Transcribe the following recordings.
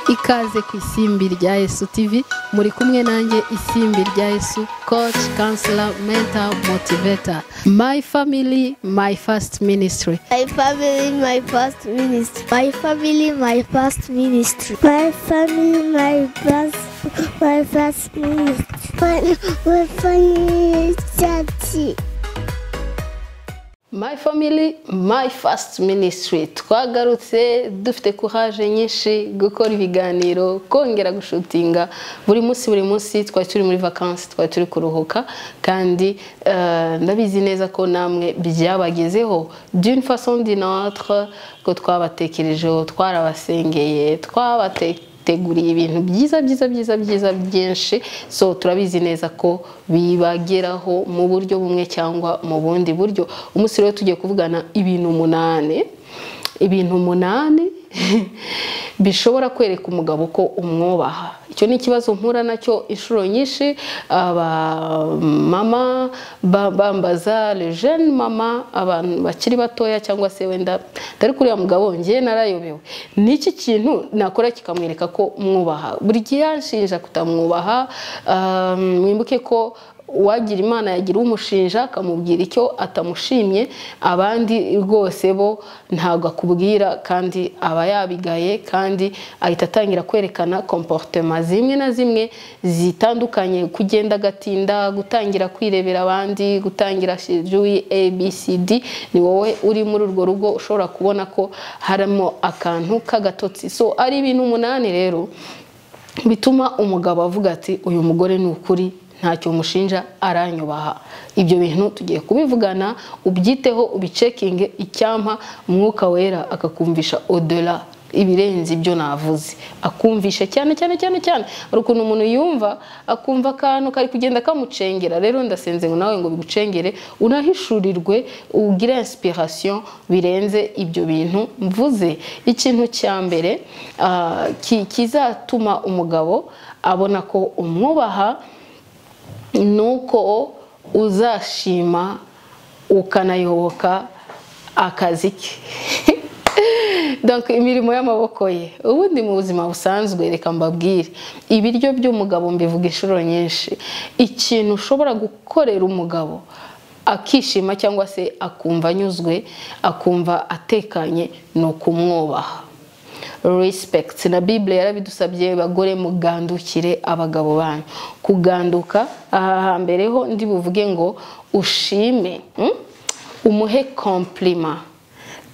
ikaze ku isimbi rya Yesu TV muri kumwe nanjye isimbi rya Yesu coach counselor mentor motivator my family my first ministry My family, my first ministry. My family, my first ministry. My family, my first, my first ministry. My, my family, church. My family my first ministry twagarutse dufite courage nyinshi gukora ibiganiro kongera gushutinga buri munsi buri munsi twari turi muri vakansi twari turi kuruhuka kandi eh, ndabizi neza ko namwe byabagezeho d'une façon d'une autre ko twabatekerejeho twarabasengeye twabatekerejeho teguriye ibintu byiza byiza byiza byiza byinshi so turabizi neza ko bibageraho mu buryo bumwe cyangwa mu bundi buryo umunsi rero tugiye kuvugana ibintu umunani ibintu umunani bishobora kwereka umugabo ko umwubaha icyo ni ikibazo mpura nacyo inshuro nyinshi abamama bambaza jene mama abantu bakiri batoya cyangwa se wenda atari kuri uriya mugabo ngewe narayobewe ni iki kintu nakora kikamwereka ko mwubaha buri gihe yanshinja kutamwubaha ah, mwibuke ko uwagira imana yagira umushinja akamubwira icyo atamushimye abandi rwose bo ntabwo akubwira kandi aba yabigaye kandi ahita atangira kwerekana komporutema zimwe na zimwe zitandukanye kugenda agatinda gutangira kwirebera abandi gutangira shejuyi abcd ni wowe uri muri urwo rugo ushobora kubona ko harimo akantu k'agatotsi so ari ibintu umunani rero bituma umugabo avuga ati uyu mugore ni ukuri ntacyo mushinja aranyubaha ibyo bintu tugiye kubivugana ubyiteho ubicekinge icyampa umwuka wera akakumvisha odora ibirenze ibyo navuze akumvisha cyane cyane cyane cyane hari ukuntu umuntu yumva akumva akantu kari kugenda kamucengera rero ndasenze ngo nawe ngo bigucengere unahishurirwe ugire inspiration birenze ibyo bintu mvuze ikintu cya mbere ah, ki- kizatuma umugabo abona ko umwubaha ni uko uzashima ukanayoboka akazi ke Donc, imirimo y'amaboko ye ubundi mu buzima busanzwe reka mbabwire ibiryo by'umugabo mbivuga inshuro nyinshi ikintu ushobora gukorera umugabo akishima cyangwa se akumva anyuzwe akumva atekanye ni ukumwubaha respect na bible yarabidusabye bagore mugandukire abagabo banyu kuganduka aha hambere ho ndi buvuge ngo ushime mm? umuhe komplima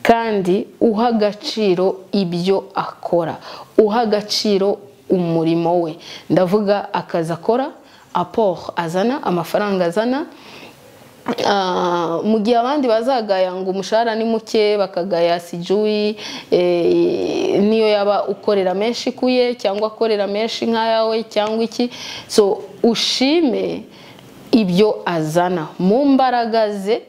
kandi uha agaciro ibyo akora uha agaciro umurimo we ndavuga akazi akora apport azana amafaranga azana Ah, mu gihe abandi bazagaya ngo umushahara ni muke bakagaya sijuyi eh, niyo yaba ukorera menshi kuye cyangwa akorera menshi nk'ayawe cyangwa iki so ushime ibyo azana mu mbaraga ze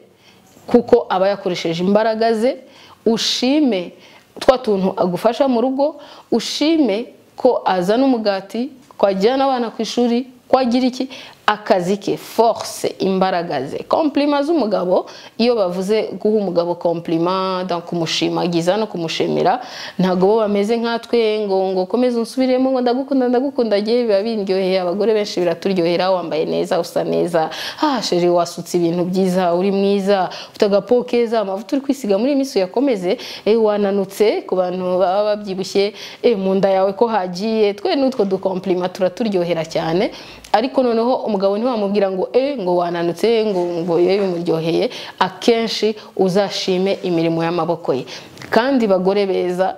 kuko aba yakoresheje imbaraga ze ushime twa tuntu agufasha mu rugo ushime ko azana umugati ko ajyana abana ku ishuri ko agira iki akazi ke force imbaraga ze komplima z'umugabo iyo bavuze guha umugabo komplima donc kumushimagiza no kumushimira ntabwo bo bameze nkatwe ngo ngo komeza unsubiremo ngo ndagukunda ndagukunda ngewe biba bindyoheye abagore benshi biraturyohera wambaye neza usa neza ah sheri wasutse ibintu byiza uri mwiza ufite agapo keza amavuta uri kwisiga muri iyi minsi uyakomeze eh, wananutse ku bantu baba babyibushye eh, mu nda yawe ko hagiye twe n'utwo dukomplima turaturyohera cyane ariko noneho umugabo ntiwamubwira ngo e ngo wananutse ngo ngo ye bimuryoheye akenshi uzashime imirimo y'amaboko ye kandi bagore beza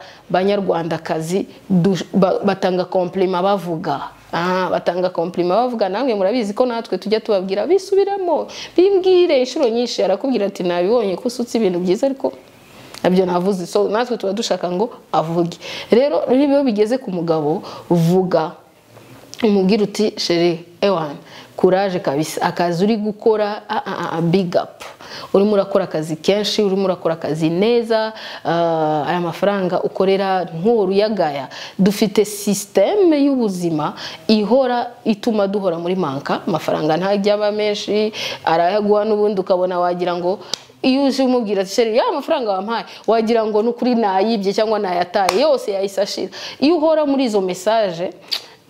banyarwandakazi du- ba- batanga komplima bavuga Ah, batanga komplima bavuga namwe murabizi ko natwe tujya tubabwira bisubiramo bimbwire inshuro nyinshi arakubwira ati nabibonye ko usutse ibintu byiza ariko nabyo navuze so natwe tuba dushaka ngo avuge rero iyo bigeze ku mugabo vuga umubwira uti sheri ewana kuraje kabisa akazi uri gukora ah, ah, ah, big up urimo urakora akazi kenshi urimo urakora akazi neza ah, aya mafaranga ukorera nturuyagaya dufite sisiteme y'ubuzima ihora ituma duhora muri manka amafaranga ntajya aba menshi arayaguha n'ubundi ukabona wagira ngo iyo uje umubwira ati sheri ya mafaranga wampaye wagira ngo ni ukuri nayibye cyangwa nayataye yose yahise ashira iyo uhora muri izo mesaje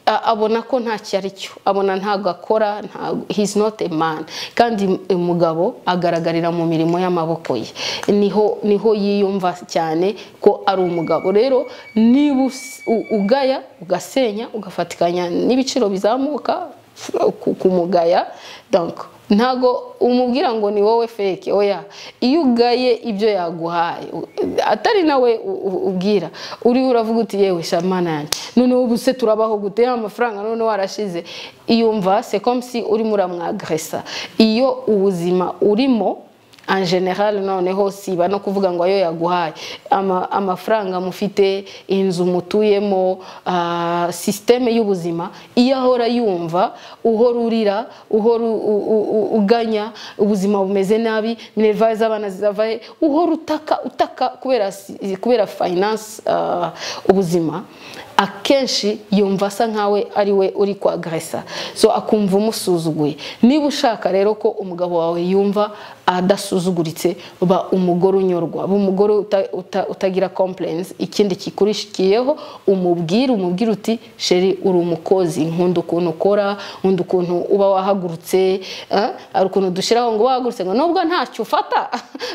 a- abona ko nta cyo ari cyo abona ntabwo akora ntabwo he's not a man kandi umugabo agaragarira mu mirimo y'amaboko ye niho niho yiyumva cyane ko ari umugabo rero niba us- u- ugaya ugasenya ugafatikanya n'ibiciro bizamuka ku- kumugaya donc ntago umubwira ngo ni wowe feke oya iyo ugaye ibyo yaguhaye u- atari nawe u- u- ubwira uri uravuga uti yewe shamana yanjye noneho ubu se turabaho gute ya mafaranga none warashize iyumva se comme si urimo uramwagresa iyo ubuzima urimo en general noneho siba no kuvuga ngo ayo yaguhaye Ama- amafaranga mufite inzu mutuyemo ah, sisiteme y'ubuzima iyo ahora yumva uhora urira uhora u- u- u- u- uganya ubuzima bumeze nabi minervaye z'abana zizava he uhora utaka utaka kubera si- kubera finance ah, ubuzima akenshi yumva asa nkawe ari we uri kwagresa so akumva umusuzuguye niba ushaka rero ko umugabo wawe yumva adasuzuguritse ba umugore unyurwa ba umugore uta- uta- utagira complaints ikindi kikurishikiyeho umubwire umubwire uti sheri uri umukozi nkunda ukuntu ukora nkunda ukuntu uba wahagurutse eh, hari ukuntu dushyiraho ngo wahagurutse ngo nubwo ntacyo ufata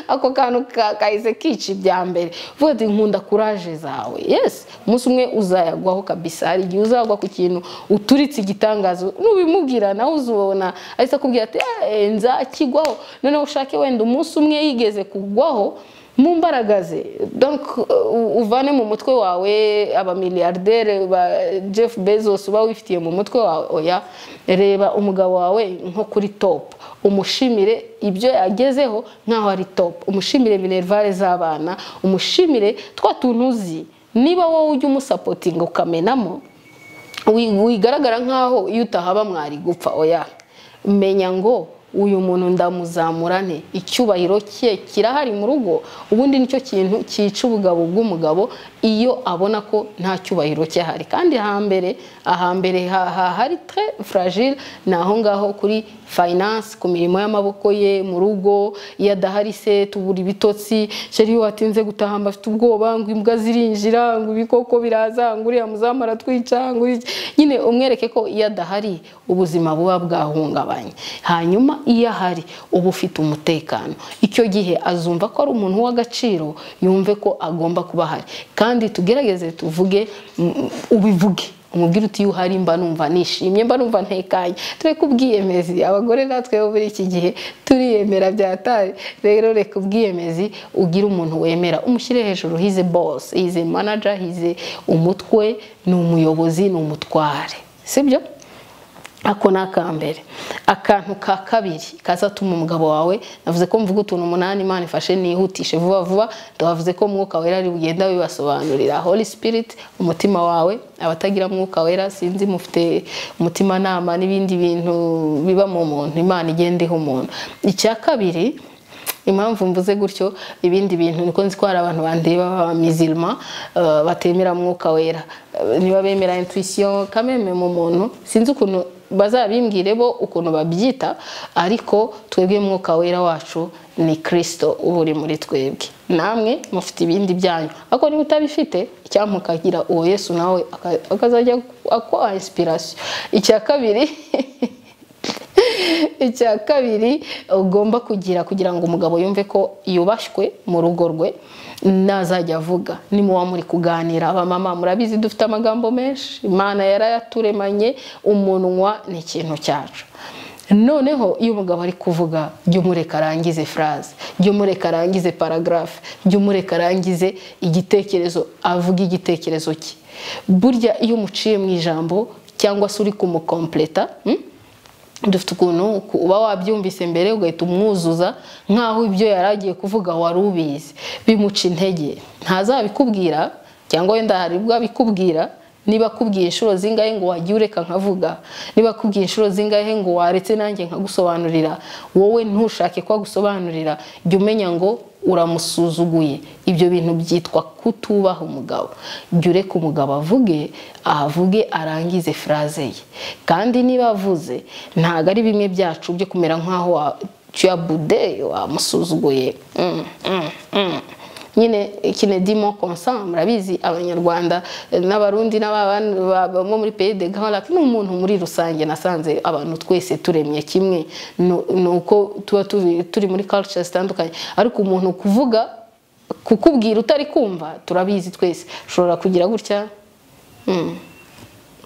ako kantu ka- kahise kica ibya mbere uvuga uti nkunda kuraje zawe yes umunsi umwe uzayagwaho kabisa hari igihe uzagwa ku kintu uturitse igitangazo nubimubwira nawe uzubona ahise akubwira ati "Eh, nzakigwaho noneho ushake wenda umunsi umwe yigeze kugwaho mu mbaraga ze donc uh, uvane mu mutwe wawe abamiliyardere ba jeff bezos uba wifitiye mu mutwe wawe oya reba umugabo wawe nko kuri top umushimire ibyo yagezeho nk'aho ari top umushimire minervale z'abana umushimire twa tuntu uzi niba wowe ujya umusapotinga ukamenamo wi- wigaragara nk'aho iyo utahaba mwari gupfa oya menya ngo uyu muntu ndamuzamurane icyubahiro cye kirahari mu rugo ubundi nicyo kintu cyica ubugabo bw'umugabo iyo abona ko nta cyubahiro cye hari kandi hambere ahambere ha- ha- hari tre fragile ni aho ngaho kuri finance ku mirimo y'amaboko ye mu rugo iyo adahari se tubura ibitotsi sheri iyo watinze gutaha mba afite ubwoba ngo imbwa zirinjira ngo ibikoko biraza ngo uriya muzamu aratwica ngo iki nyine umwereke ko iyo adahari ubuzima buba bwahungabanye hanyuma iyo ahari uba ufite umutekano icyo gihe azumva ko ari umuntu w'agaciro yumve ko agomba kuba ahari kandi tugerageze tuvuge mm, ubivuge umubwire uti iyo uhari mba numva nishimye mba numva ntekanye tureke ubwiyemezi abagore natwe bo muri iki gihe turiyemera byatari rero reka ubwiyemezi ugire umuntu wemera umushyire hejuru hize boss hize manager hize umutwe ni umuyobozi ni umutware sibyo ako ni akambere akantu ka kabiri kazatuma umugabo wawe navuze ko mvuga utuntu umunani imana ifashe nihutishe vuba vuba tubavuze ko umwuka wera ari bugenda bibasobanurira holy spirit umutima wawe abatagira umwuka wera sinzi mufite umutimanama n'ibindi bintu biba mu muntu imana igenda iha umuntu icya kabiri impamvu mvuze gutyo ibindi bintu niko nzi ko hari abantu bandeba b'abamizilma batemera mwuka wera Eh, niba bemera intuition kameme mu muntu sinzi ukuntu bazabimbwire bo ukuntu babyita ariko twebwe mwuka wera wacu ni kirisito uba uri muri twebwe namwe mufite ibindi byanyu ariko niba utabifite icyampa ukagira uwo yesu nawe aka- akazajya akuha inspiration icya kabiri icya kabiri ugomba kugira kugira ngo umugabo yumve ko yubashywe mu rugo rwe nazajya avuga nimuba muri kuganira abamama murabizi dufite amagambo menshi imana yarayaturemanye umunwa ni ikintu cyacu noneho iyo umugabo ari kuvuga jya umureka arangize furaze jya umureka arangize paragarafe jya umureka arangize igitekerezo avuga igitekerezo cye burya iyo umuciye mu ijambo cyangwa se uri kumukompleta hmm? dufite ukuntu ku- uba wabyumvise mbere ugahita umwuzuza nk'aho ibyo yari agiye kuvuga wari ubizi bimuca intege ntazabikubwira cyangwa wenda hari ubwo abikubwira niba akubwiye inshuro zingahe ngo wagiye ureka nkavuga niba akubwiye inshuro zingahe ngo waretse nanjye nkagusobanurira wowe ntushake ko agusobanurira jya umenya ngo uramusuzuguye ibyo bintu byitwa kutubaha umugabo jya ureka umugabo avuge ahavuge arangize fraze ye kandi niba avuze ntabwo ari bimwe byacu byo kumera nk'aho wa- tu as boudé wamusuzuguye Mm, mm, mm. nyine kinedimo konsa murabizi abanyarwanda eh, n'abarundi n'ababandi bo muri pays de Gahora ni umuntu muri rusange nasanze abantu twese turemye kimwe Nu- ni uko tuba tuvi- turi muri culture zitandukanye ariko umuntu kuvuga kukubwira utari kumva turabizi twese ushobora kugira gutya Mm.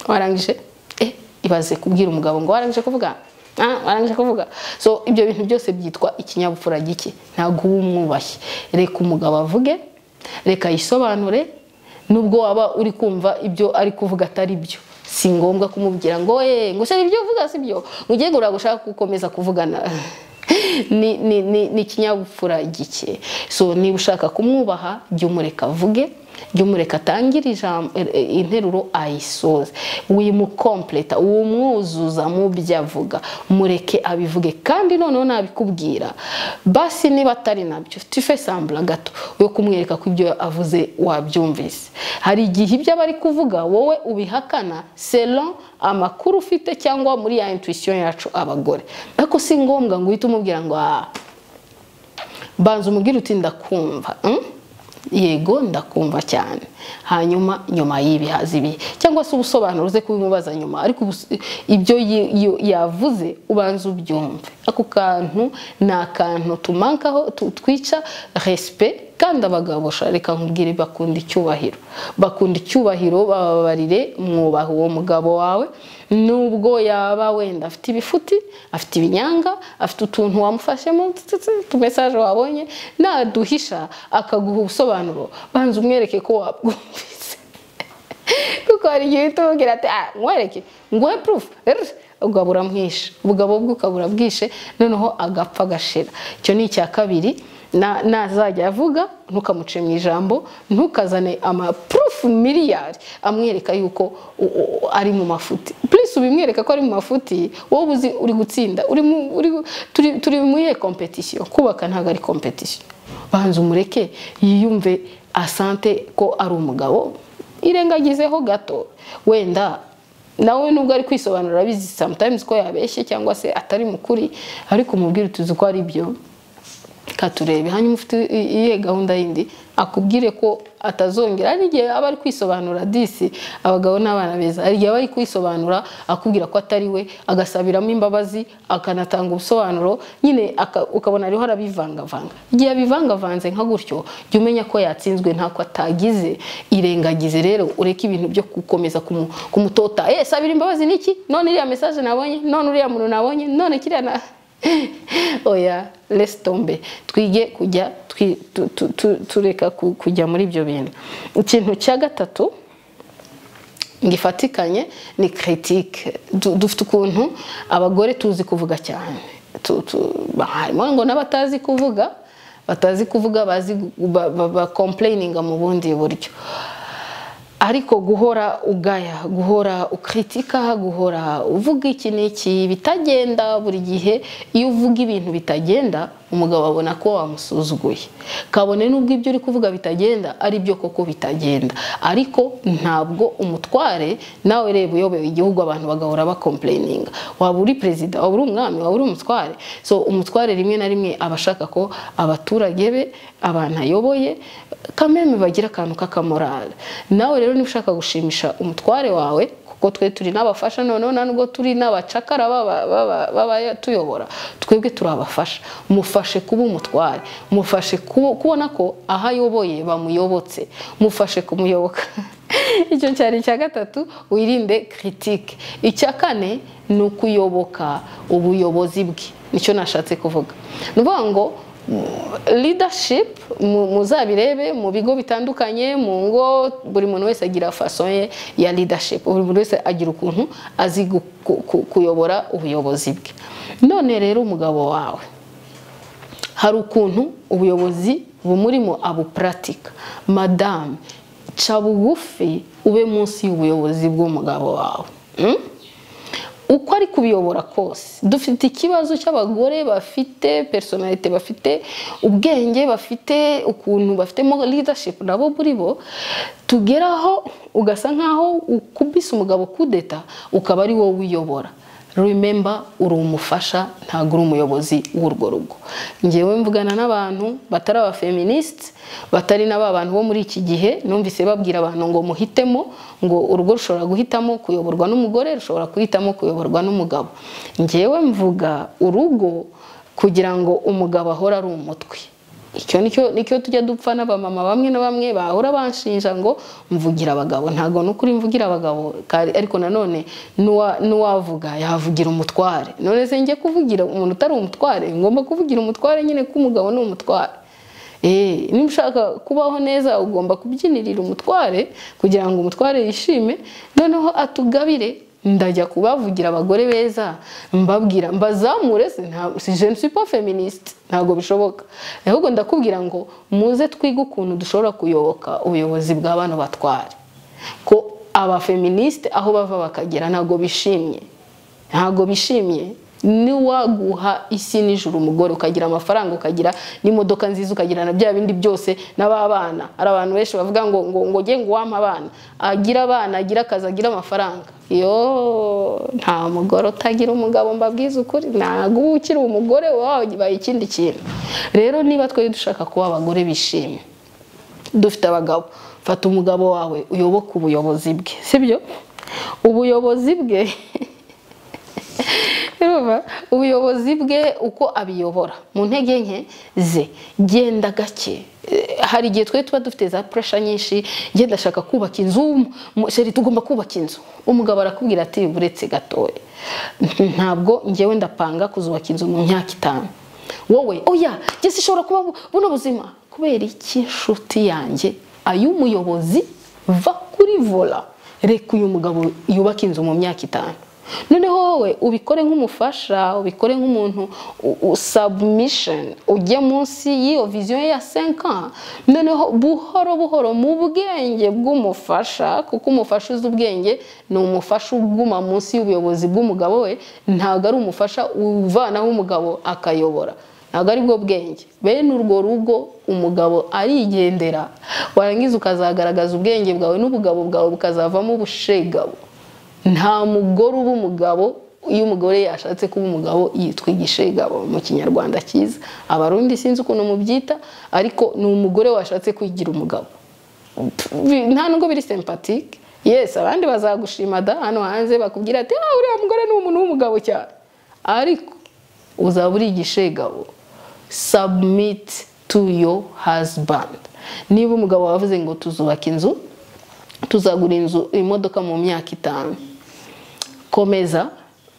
warangije eh ibaze kubwira umugabo ngo warangije kuvuga Ah, warangije kuvuga so ibyo bintu byose byitwa ikinyabupfura gike ntabwo uba umwubashye reka umugabo avuge reka yisobanure nubwo waba uri kumva ibyo ari kuvuga atari byo si ngombwa kumubwira ngo eh ngo shari ibyo uvuga si byo ngo ugiye ngo uragushaka gukomeza kuvugana ni ni ni ni ikinyabupfura gike so niba ushaka kumwubaha jya umureka avuge jyumureka atangire ijambo er- er- interuro ayisoze wimukompleta umwuzuza mu byo avuga mureke abivuge kandi noneho nabikubwira basi niba atari nabyo tufe sambura gato yo kumwereka ko ibyo avuze wabyumvise hari igihe ibyo aba ari kuvuga wowe ubihakana selon amakuru ufite cyangwa muri ya intuition yacu abagore ariko si ngombwa ngo uhite umubwira ngo ah banza umubwire uti ndakumva mm? yego ndakumva cyane hanyuma nyuma y'ibihaza ibihe cyangwa se ubusobanuro uze kubimubaza nyuma ariko ubus- ibyo yi- yo- yavuze ubanza ubyumve ako kantu ni akantu tumankaho tu- twica respect kandi abagabo sha, reka nkubwire bakunda icyubahiro bakunda icyubahiro bababarire mwubaha uwo mugabo wawe nubwo yaba wenda afite ibifuti afite ibinyanga afite utuntu wamufashemo tsitsi, utumesaje wabonye naduhisha akaguha ubusobanuro banza umwereke ko wabwumvise kuko hari igihe uhita umubwira ati ah nkwereke nguhe purufu ugabo uramwishe ubugabo bwe ukabura bwishe noneho agapfa agashira icyo ni icya kabiri na- nazajya avuga ntukamuce mu ijambo ntukazane amapurufu miliyari amwereka yuko u- u- ari mu mafuti purisi ubimwereka ko ari mu mafuti wowe uzi uri gutsinda uri mu- uri- turi- turi mu iyihe kompetisiyo kubaka ntabwo ari kompetisiyo banza umureke yiyumve asante ko ari umugabo irengagizeho gato wenda nawe nubwo ari kwisobanura abizi sometimes ko yabeshye cyangwa se atari mukuri ariko umubwire utuzi ko ari byo katurebe hanyuma ufite i- iyihe gahunda yindi akubwire ko atazongera hari igihe aba ari kwisobanura disi abagabo n'abana beza hari igihe aba ari kwisobanura akubwira ko atari we agasabiramo imbabazi akanatanga ubusobanuro nyine aka- ukabona ariho arabivangavanga igihe abivangavanze nka gutyo jya umenya ko yatsinzwe ntako atagize irengagize rero ureke ibintu byo gukomeza kumu- kumutota eh sabira imbabazi niki none iriya message nabonye none uriya muntu nabonye none kiriya na oya resi tombe twige kujya twi- tu- tu- tu- tureka ku- kujya muri ibyo bintu ikintu cya gatatu gifatikanye ni kiritike dufite ukuntu abagore tuzi kuvuga cyane Tu- tu- ba- harimo ngo n'abatazi kuvuga batazi kuvuga bazi gu- ba- ba- ba kompureyininga mu bundi buryo ariko guhora ugaya guhora ukritika guhora uvuga iki n'iki bitagenda buri gihe iyo uvuga ibintu bitagenda umugabo abona ko wamusuzuguye kabone n'ubwo ibyo uri kuvuga bitagenda ari byo koko bitagenda ariko ntabwo umutware nawe reba uyoboye igihugu abantu bagahora bakompureyininga waba uri perezida waba uri umwami waba uri umutware so umutware rimwe na rimwe aba ashaka ko abaturage be abantu ayoboye kameme bagira akantu k'akamorale nawe rero niba ushaka gushimisha umutware wawe kuko twe turi n'abafasha noneho nta nubwo turi n'abacakara baba- baba- b'abatuyobora twebwe turabafasha mufashe kuba umutware mufashe kubo- kubona ko aho ayoboye bamuyobotse mufashe kumuyoboka icyo cyari icya gatatu wirinde kiritike icya kane ni ukuyoboka ubuyobozi bwe nicyo nashatse kuvuga ni ukuvuga ngo leadership mu- muzabirebe mu bigo bitandukanye mu ngo buri muntu wese agira faso ye ya leadership buri muntu wese agira ukuntu azi gu- ku- ku- kuyobora ubuyobozi bwe none rero umugabo wawe hari ukuntu ubuyobozi bumurimo abuparatika madamu ca bugufi ube munsi y'ubuyobozi bw'umugabo wawe Mm? uko ari kubiyobora kose dufite ikibazo cy'abagore bafite personalite bafite ubwenge bafite ukuntu bafitemo leadership nabo muri bo tugeraho ugasa nkaho ukubise umugabo kudeta ukaba ari wowe uyobora remember uri umufasha ntabwo uri umuyobozi w'urwo rugo ngewe mvugana n'abantu batari aba feminist batari na ba bantu bo muri iki gihe numvise babwira abantu ngo muhitemo ngo urugo rushobora guhitamo kuyoborwa n'umugore rushobora guhitamo kuyoborwa n'umugabo ngewe mvuga urugo kugira ngo umugabo ahore ari umutwe icyo nicyo nicyo tujya dupfa n'abamama bamwe na bamwe bahora banshinja ngo mvugira abagabo ntabwo ni ukuri mvugira abagabo kari- ariko nanone n'uwa- n'uwavuga yavugira umutware none se njye kuvugira umuntu utari umutware ngomba kuvugira umutware nyine ko umugabo ni umutware Eh, niba ushaka kubaho neza ugomba kubyinirira umutware kugira ngo umutware yishime noneho atugabire ndajya kubavugira abagore beza mbabwira mbazamure se nta- si je ne suis pas féministe ntabwo bishoboka ahubwo ndakubwira ngo muze twige ukuntu dushobora kuyoboka ubuyobozi bwa bano batware ko abafeministe aho bava bakagera ntabwo bishimye ntabwo bishimye niwaguha isi nijoro umugore ukagira amafaranga ukagira n'imodoka nziza ukagira na bya bindi byose n'ababana hari abantu benshi bavuga ngo ngo ngo nge ngo uwampe abana agira abana agira akazi agira amafaranga yo nta mugore utagira umugabo mbabwiza ukuri ntabwo uba ukiri umugore wawe wabaye ikindi kintu rero niba twari dushaka kuba abagore bishimye dufite abagabo fata umugabo wawe uyoboke ubuyobozi bwe sibyo ubuyobozi bwe Urumva? ubuyobozi bwe uko abiyobora mu ntege nke ze genda gake Eh, hari igihe twe tuba dufite za puresha nyinshi genda ashaka kubaka inzu mu- sheri tugomba kubaka inzu umugabo arakubwira ati uretse gatoya ntabwo ngewe ndapanga kuzubaka inzu mu myaka itanu wowe oya gese ishobora kuba bu- buno buzima kubera iki nshuti yanjye ay'umuyobozi va kuri vola reka uyu mugabo yubake inzu mu myaka itanu noneho wowe ubikore nk'umufasha ubikore nk'umuntu u- u- submission ujye munsi y'iyo viziyo ye ya 5 ans noneho buhoro buhoro mu bwenge bw'umufasha kuko umufasha uzi ubwenge ni umufasha uguma munsi y'ubuyobozi bw'umugabo we ntabwo ari umufasha uvanaho umugabo akayobora ntabwo ari bwo bwenge bene urwo rugo umugabo arigendera warangiza ukazagaragaza ubwenge bwawe n'ubugabo bwawe bukazavamo ubushegabo nta mugore uba umugabo iyo umugore yashatse kuba umugabo yitwa igishegabo mu kinyarwanda cyiza abarundi sinzi ukuntu mubyita ariko ni umugore washatse kwigira umugabo Bi- nta nubwo biri sympatique yes abandi bazagushima da hano hanze bakubwira ati ah uriya mugore ni umuntu w'umugabo cyane ariko uzaba uri igishegabo submit to your husband niba umugabo wavuze ngo tuzubaka inzu tuzagura inzu imodoka mu myaka itanu komeza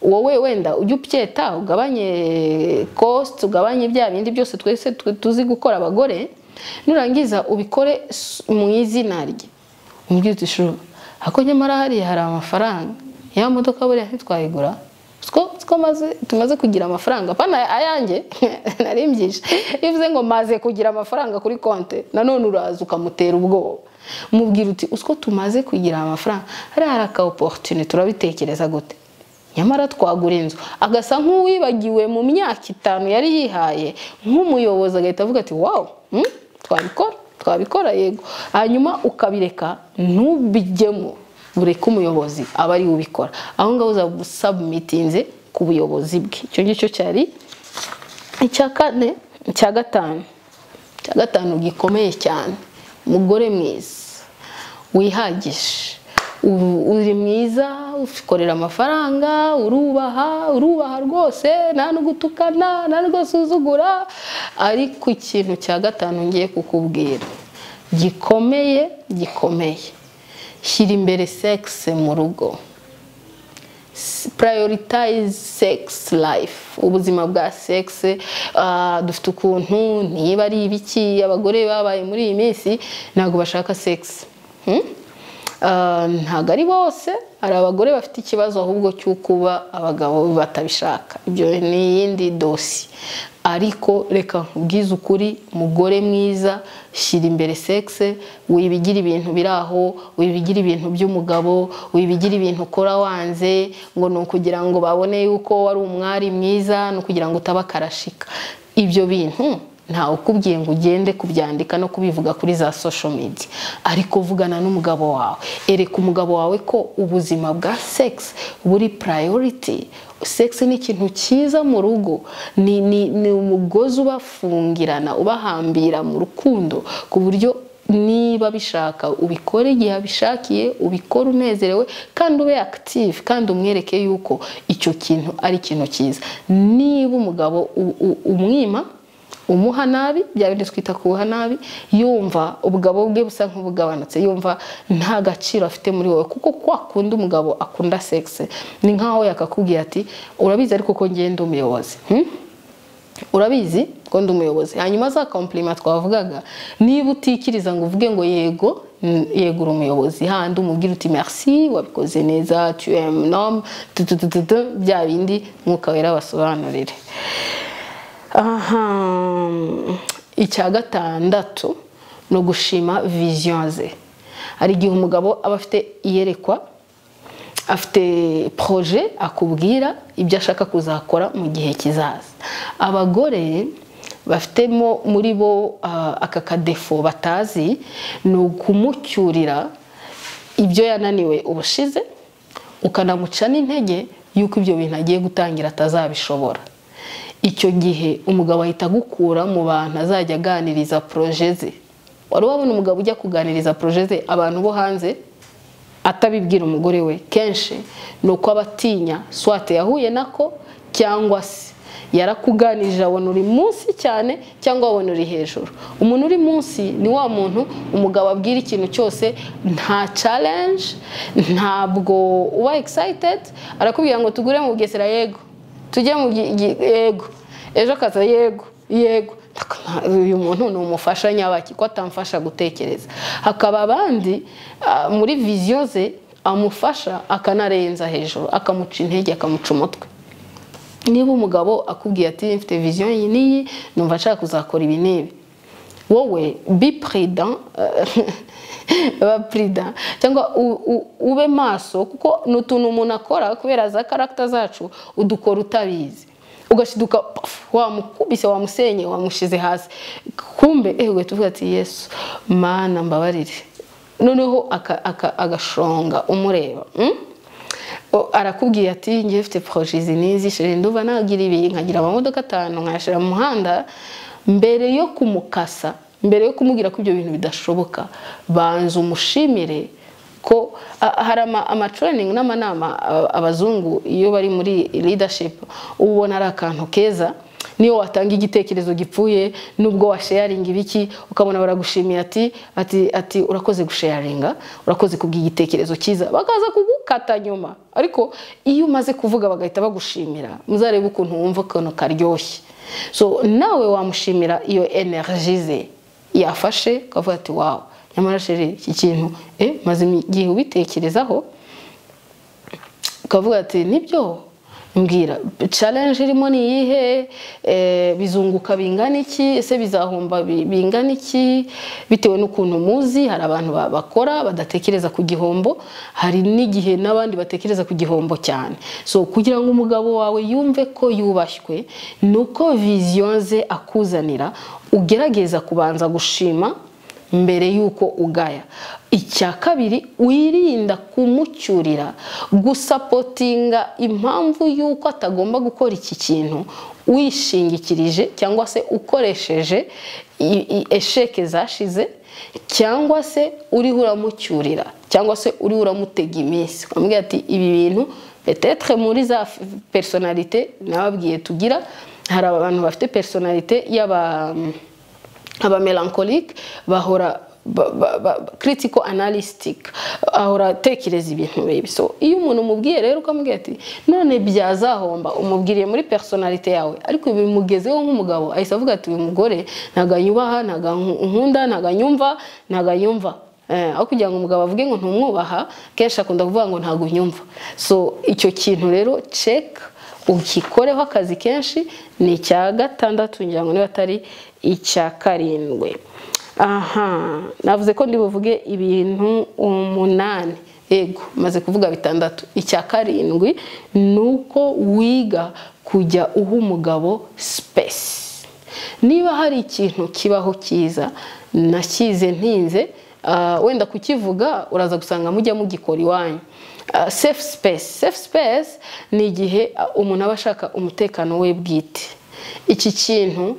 wowe wenda ujye ubyeta ugabanye cost ugabanye bya bindi byose twese tu- tuzi gukora abagore nurangiza ubikore s- mu izina rye umubwire uti shuru ako nyamara hariya hari amafaranga ya modoka buriya ntitwayigura siko siko maze tumaze kugira amafaranga pana ayanjye narimbyishi iyo uvuze ngo maze kugira amafaranga kuri konte nanone uraza ukamutera ubwoba mubwira uti usiko tumaze kugira amafaranga hariya hari aka opportunity turabitekereza gute nyamara twagura inzu agasa nk'uwibagiwe mu myaka itanu yari yihaye nk'umuyobozi agahita avuga ati wawu hmm, twabikora twabikora yego hanyuma ukabireka ntubijyemo bureke umuyobozi aba ariwe ubikora aho ngaho uzaba usabumitinze ku buyobozi bwe icyo ngicyo cyari icya kane icya gatanu icya gatanu gikomeye cyane umugore mwiza wihagije U- uri mwiza ukorera amafaranga urubaha urubaha rwose nta no gutukana nta no gusuzugura ariko ikintu cya gatanu ngiye kukubwira gikomeye gikomeye shyira imbere sekise mu rugo prioritize sex life ubuzima bwa sex ah, dufite ukuntu niba ari ibiki abagore babaye muri iyi minsi ntabwo bashaka sex Hmm? Ah, ntabwo ari bose hari abagore bafite ikibazo ahubwo cyo kuba abagabo batabishaka ibyo ni iyindi dosi ariko reka nkubwize ukuri mugore mwiza shyira imbere sexe wibigira ibintu biri aho wibigira ibintu by'umugabo wibigira ibintu ukora wanze ngo ni ukugira ngo babone yuko wari umwari mwiza ni ukugira ngo utaba karashika ibyo bintu ntawe ukubwiye ngo ugende kubyandika no kubivuga kuri za social media ariko vugana n'umugabo wawe ereka umugabo wawe ko ubuzima bwa sex buri priority sex ni ikintu cyiza mu rugo ni, ni, ni umugozi ubafungirana ubahambira mu rukundo ku buryo niba bishaka ubikore igihe abishakiye ubikore unezerewe kandi ube active kandi umwereke yuko icyo kintu ari ikintu cyiza niba umugabo u- u- umwima umuha nabi bya bindi twita kuwuha nabi yumva ubugabo bwe busa nk'ubugabanutse yumva nta gaciro afite muri wowe kuko kwa kundi umugabo akunda sex ni nkaho yakakubwira ati urabizi ariko ko ngenda umuyobozi hmm? urabizi ko ndi umuyobozi hanyuma za komplima twavugaga niba utikiriza ngo uvuge ngo yego mm, yego uri umuyobozi handi umubwira uti merci wabikoze neza tu es un homme, tu, tu, tu, tu, tu, bya bindi mwuka wera basobanurire aha icya gatandatu ni ugushima vision ze hari igihe umugabo aba afite iyerekwa afite poroje akubwira ibyo ashaka kuzakora mu gihe kizaza abagore bafitemo muri bo ah, aka kadefo batazi ni ukumucyurira ibyo yananiwe ubushize ukanamuca n'intege y'uko ibyo bintu agiye gutangira atazabishobora icyo gihe umugabo ahita agukura mu bantu azajya aganiriza poroje ze wari wabona umugabo ujya kuganiriza poroje ze abantu bo hanze atabibwira umugore we kenshi ni uko aba atinya swate yahuye nako cyangwa se yarakuganirije abona uri munsi cyane cyangwa abona uri hejuru umuntu uri munsi ni wa muntu umugabo abwira ikintu cyose nta challenge ntabwo uba excited arakubwira ngo tugure mu bugesera yego tujye mu gi- gi- yego ejo akaza yego yego uyu muntu ni umufasha nyabaki ko atamfasha gutekereza hakaba abandi ah, muri viziyo ze amufasha akanarenza hejuru akamuca intege akamuca umutwe niba umugabo akubwiye ati mfite viziyo iyi n'iyi numva nshaka kuzakora ibi n'ibi wowe be prudent ba prudent cyangwa u- u- ube maso kuko ni utuntu umuntu akora kubera za karagita zacu udukora utabizi ugashiduka paf, wamukubise wamusenye wamushyize hasi kumbe ewe tuvuga ati yesu mana mbabarire noneho aka- aka- agashonga umureba mm? O- arakubwira ati ngewe mfite poroje izi n'izi shira nduba nagira ibi nkagira amamodoka atanu nkayashyira mu muhanda mbere yo kumukasa mbere yo kumubwira ko ibyo bintu bidashoboka banza umushimire ko a- hari ama- amatraining n'amanama a- abazungu iyo bari muri leadership uba ubona ari akantu keza niyo watanga igitekerezo gipfuye nubwo washeyaringa ibiki ukabona baragushimiye ati ati ati urakoze gusheyaringa urakoze kubwira igitekerezo cyiza bakaza kugukata nyuma ariko iyo umaze kuvuga bagahita bagushimira muzarebe ukuntu wumva akantu karyoshye so nawe wamushimira iyo energy ze yafashe ukavuga ati wawu nyamara sheri iki kintu eh maze igihe ubitekerezaho ukavuga ati nibyo mbwira challenge irimo ni iyihe Eh, bizunguka bingana iki ese bizahomba bi- bingana iki bitewe n'ukuntu muzi hari abantu ba- bakora badatekereza ku gihombo hari n'igihe n'abandi batekereza ku gihombo cyane so kugira ngo umugabo wawe yumve ko yubashywe ni uko viziyo ze akuzanira ugerageza kubanza gushima mbere y'uko ugaya icya kabiri wirinda kumucyurira gusapotinga impamvu y'uko atagomba gukora iki kintu wishingikirije cyangwa se ukoresheje i- i- esheke zashize cyangwa se uriho uramucyurira cyangwa se uriho uramutega iminsi ukamubwira ati ibi bintu petetre muri za f- personalite nababwiye tugira hari abantu bafite personalite y'aba abamelankolike bahora ba- ba- ba- critical analytic ahora atekereza ibintu bibi so iyo umuntu umubwiye rero ukamubwira ati none byazahomba umubwiriye muri personalite yawe ariko bimugezeho nk'umugabo ahise avuga ati uyu mugore ntago anyubaha ntago anku- ankunda ntago anyumva ntago anyumva Eh, aho kugira ngo umugabo avuge ngo ntumwubaha kenshi akunda kuvuga ngo ntago unyumva so icyo kintu rero check ukikoreho akazi kenshi ni icya gatandatu ngira ngo niba atari icya karindwi aha navuze ko ndibuvuge ibintu umunani yego maze kuvuga bitandatu icya karindwi ni uko wiga kujya uha umugabo sipesi niba hari ikintu kibaho cyiza nakize ntinze ah, wenda kukivuga uraza gusanga mujya mugikora iwanyu Ah, safe space safe space ni igihe ah, umuntu aba ashaka umutekano we bwite iki kintu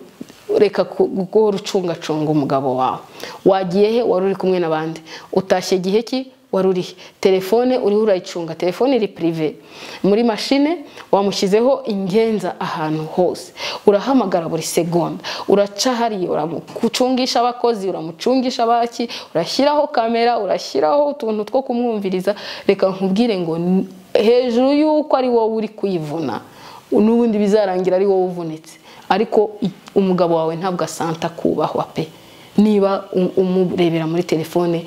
reka ku- guhora ucungacunga umugabo wawe wagiye he wari uri kumwe n'abandi utashye igihe ki wari uri he telefone uriho urayicunga telefone iri pirive muri mashine wamushyizeho ingenza ahantu hose urahamagara buri segonda uraca hariya uramucungisha abakozi uramucungisha abaki urashyiraho kamera urashyiraho utuntu two kumwumviriza reka nkubwire ngo n- hejuru y'uko ari wowe uri kwivuna n'ubundi bizarangira ari wowe uvunitse ariko i- umugabo wawe ntabwo asanta kubahwa pe niba um- umurebera muri telefone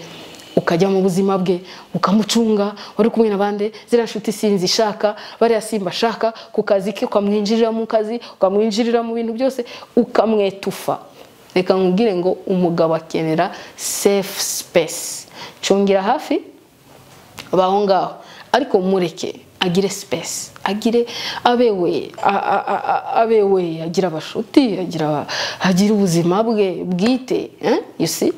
ukajya mu buzima bwe ukamucunga wari kumwe n'abandi ziriya nshuti sinzi ishaka bariya simba ashaka ku kazi ke ukamwinjirira mu kazi ukamwinjirira mu bintu byose ukamwetufa reka nkubwire ngo umugabo akenera safe space cungira hafi baho ngaho ariko mureke agire sipesi agire abewe a- a- a- a- abewe agira abashuti agira agira ubuzima bwe bwite eh, you see?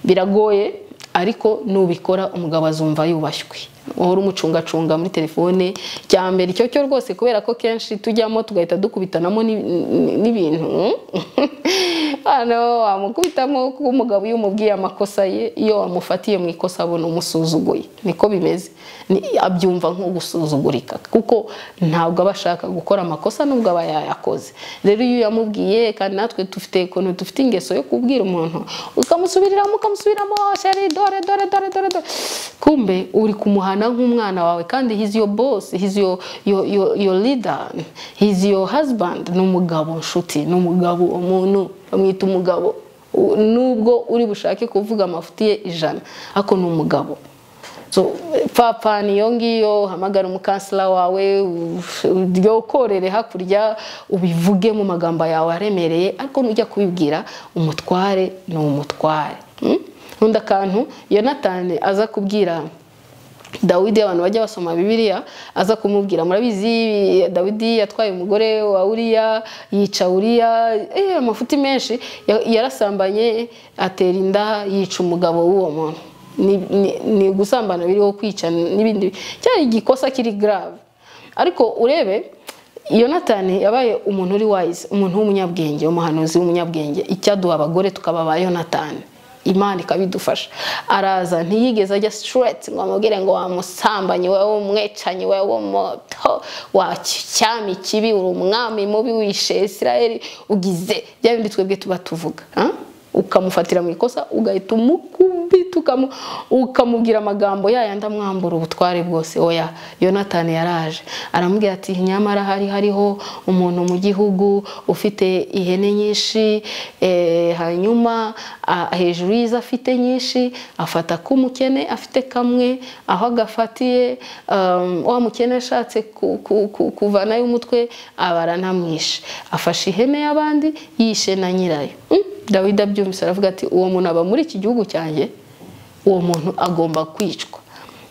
biragoye ariko nubikora umugabo azumva yubashywe uhora umucungacunga muri telefone cya mbere icyo cyo rwose kubera ko kenshi tujyamo tugahita dukubitanamo n'i- n'i- n'ibintu hano wamukubitamo kuba umugabo iyo umubwiye amakosa ye iyo wamufatiye mu ikosa abona umusuzuguye niko bimeze Ni- abyumva nko gusuzugurika kuko ntabwo aba ashaka gukora amakosa nubwo aba yayakoze rero iyo uyamubwiye kandi natwe dufite ukuntu dufite ingeso yo kubwira umuntu ukamusubiriramo ukamusubiramo sheri dore dore dore dore dore kumbe uri kumuhana nk'umwana wawe kandi he's your boss he's your, your, your, your leader he's your husband ni umugabo nshuti ni umugabo umuntu bamwita umugabo U- nubwo uri bushake kuvuga amafuti ye ijana ariko ni umugabo so papa niyo ngiyo hamagara umukansila wawe u- uryokorere hakurya ubivuge mu magambo yawe aremereye ariko nujya kubibwira umutware ni umutware Mm? nkunda akantu yonatani aza kubwira dawidi abantu bajya basoma bibiliya aza kumubwira murabizi dawidi yatwaye umugore wa uriya yica uriya eh, amafuti menshi Ya- yarasambanye atera inda yica umugabo w'uwo muntu Ni- ni- ni ugusambana biriho kwica n'ibindi cyari igikosa kiri grave ariko urebe yonatani yabaye umuntu uri wise umuntu w'umunyabwenge umuhanuzi w'umunyabwenge icyaduha abagore tukaba ba yonatani imana ikabidufasha araza ntiyigeze ajya straight ngo amubwire ngo wamusambanye wowe umwecanyi wowe muto wacyami kibi uri umwami mubi wishe isirayeli ugize bya bindi twebwe tuba tuvuga ah? ukamufatira mu ikosa ugahita umukubita ukamu- ukamubwira amagambo yayandi amwambura ubutware bwose oya yonatani yaraje aramubwira ati nyamara hari hariho umuntu mu gihugu ufite ihene nyinshi eh, hanyuma ah, hejuru y'izo afite nyinshi afata k'umukene afite kamwe aho agafatiye um, wa mukene ashatse ku- ku- ku- kuvanayo umutwe abaranamwishe afashe ihene y'abandi yishe na nyirayo Mm. dawidi abyumvise aravuga ati uwo muntu aba muri iki gihugu cyanjye uwo muntu agomba kwicwa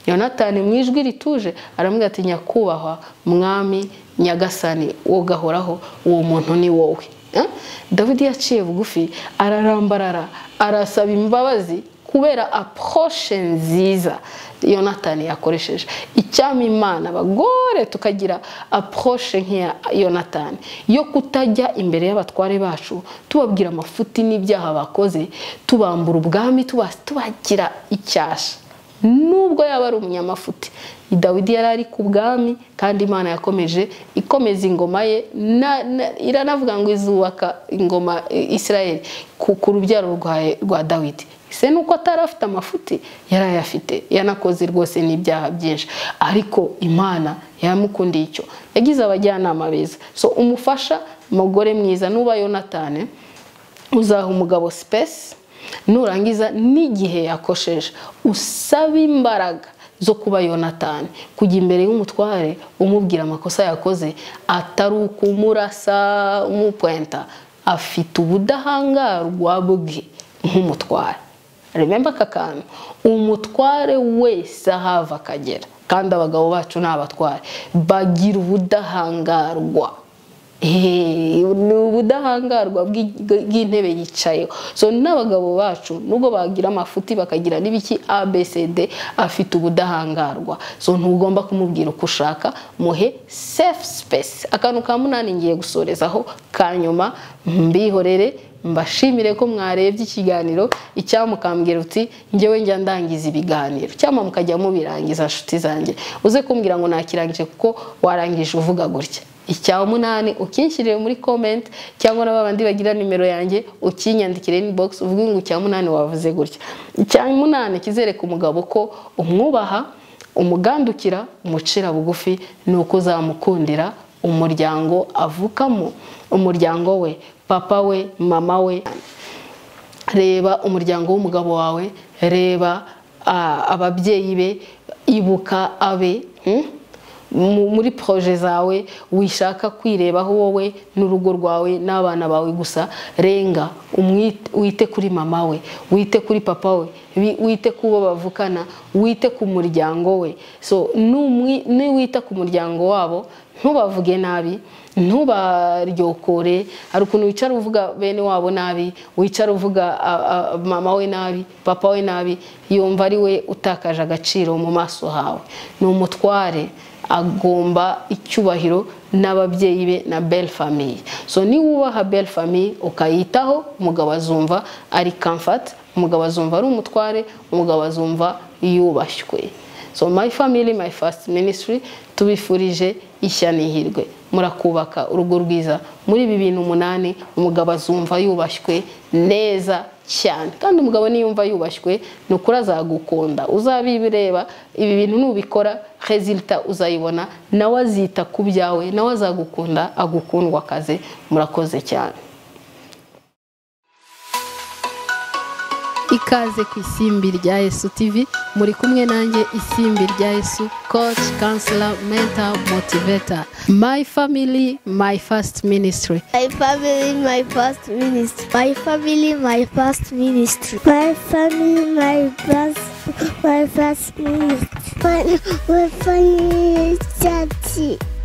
yonatani mu ijwi rituje aramubwira ati nyakubahwa mwami nyagasani wowe ugahoraho uwo muntu ni wowe Eh? dawidi yaciye bugufi ararambarara arasaba imbabazi kubera aporoshe nziza yonatani yakoresheje icyama imana abagore tukagira aporoshe nk'iya yonatani yo kutajya imbere y'abatware bacu tubabwira amafuti n'ibyaha bakoze tubambura ubwami tuba- tubagira icyasha nubwo yaba ari umunyamafuti dawidi yari ari ku bwami kandi imana yakomeje ikomeza ingoma ye na- na- iranavuga ngo izubaka ingoma eh, isirayeli ku, ku rubyaro rwa- rwa dawidi se nuko atari afite amafuti yari ayafite yanakoze rwose n'ibyaha byinshi ariko imana yamukundiye icyo yagize abajyanama beza so umufasha mugore mwiza nuba yonatani uzaha umugabo sipesi nurangiza n'igihe yakosheje usaba imbaraga zo kuba yonatani kujya imbere y'umutware umubwira amakosa yakoze atari ukumurasa umupwenta afite ubudahangarwa bwe nk'umutware rememba aka kantu umutware wese ahava akagera kandi abagabo bacu ni abatware bagira ubudahangarwa Eh, ni ubudahangarwa bw'i- bw'intebe yicayeho so n'abagabo bacu nubwo bagira amafuti bakagira n'ibiki abcd afite ubudahangarwa so ntugomba kumubwira uko ushaka muhe safe space akantu ka munani ngiye gusorezaho ka nyuma mbihorere mbashimire ko mwarebye ikiganiro icyamukambwira uti ngewe njya ndangiza ibiganiro cyangwa mukajya mubirangiza nshuti zanjye uze kumbwira ngo nakirangije kuko warangije uvuga gutya icya munani ukinshyirire muri comment cyangwa na babandi bagira nimero yanjye ukinyandikire inbox uvuge ngo icya munani wavuze gutya icya munani kizereka umugabo ko umwubaha umugandukira umucira bugufi ni uko uzamukundira umuryango avukamo umuryango we papa we mama we reba umuryango w'umugabo wawe reba ah, ababyeyi be ibuka abe hmm? Mu- muri proje zawe wishaka kwirebaho wowe n'urugo rwawe n'abana bawe gusa renga umwite- wite kuri mama we wite kuri papa we wi- wite ku bo bavukana wite ku muryango we so numwi- niwita ku muryango wabo ntubavuge nabi ntubaryokore hari ukuntu wicara uvuga bene wabo nabi wicara uvuga a- a- mama we nabi papa we nabi yumva ari we utakaje agaciro mu maso hawe ni umutware agomba icyubahiro n'ababyeyi be na belle famille so niba ubaha belle famille ukayitaho umugabo azumva ari comfort umugabo azumva ari umutware umugabo azumva yubashywe so my family my first ministry tubifurije ishya n'ihirwe murakubaka urugo rwiza muri ibi bintu umunani umugabo azumva yubashywe neza cyane kandi umugabo niyumva yubashywe ni ukuri azagukunda uzabibireba ibi bintu nubikora rezilita uzayibona nawe azita ku byawe nawe azagukunda agukundwa akaze murakoze cyane ikaze ku isimbi rya Yesu TV muri kumwe nanjye isimbi rya Yesu coach counselor mentor motivator my family my first ministry My family, my first ministry. My family, my first ministry. My family, my first, my first ministry. My, my family, daddy.